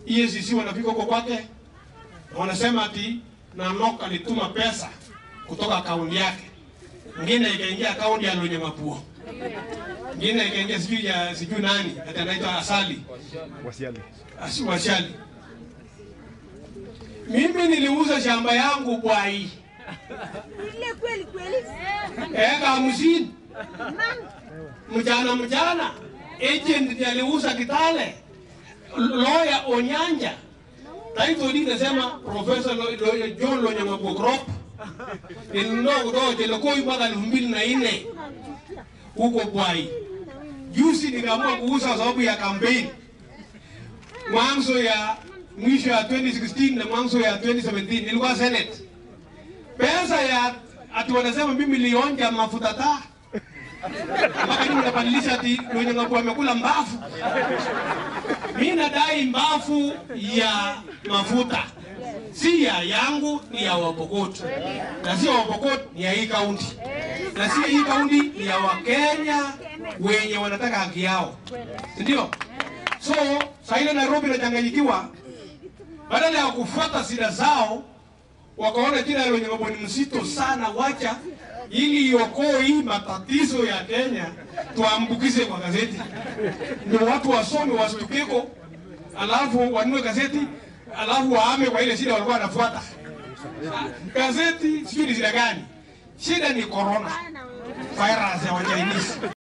EACC wanafika huko kwake wanasema ati Nanok alituma pesa kutoka akaunti yake, ngine ikaingia akaunti ya Lonye Mapuo, ngine ikaingia sijui ya sijui nani ati anaitwa Asali Wasiali. Asi- Washali. Mimi niliuza shamba yangu Bwai Ile kweli kweli. eka hamsini mchana mchana, agent ndiye aliuza Kitale, lawyer Onyanja title deed nasema Professor Lo- Lo- John Lonyangapuo Crop nilinunua kutoka Chelokoi mwaka elfu mbili na nne huko Bwai. Juzi nikaamua kuuza kwa sababu ya kampeni mwanzo ya mwisho ya 2016 na mwanzo ya 2017 nilikuwa Senate. Pesa ya ati wanasema mimi nilionja mafuta taa mpaka mimi nabadilisha ati Lonyangapuo amekula mbafu. Mimi nadai mbafu ya mafuta si ya yangu, ni ya Wapokot, na si ya Wapokot, ni ya hii kaunti, na si hii kaunti, ni ya Wakenya wenye wanataka haki yao, si ndio? So saa ile Nairobi inachanganyikiwa, badala ya kufuata sida zao wakaona jina la Lonyangapuo ni mzito sana, wacha ili iokoe hii matatizo ya Kenya tuambukize kwa gazeti, ndio watu wasome wastukeko, alafu wanunue gazeti, alafu waame kwa ile shida walikuwa wanafuata. Gazeti sijui ni shida gani? Shida ni corona virus ya wa Chinese.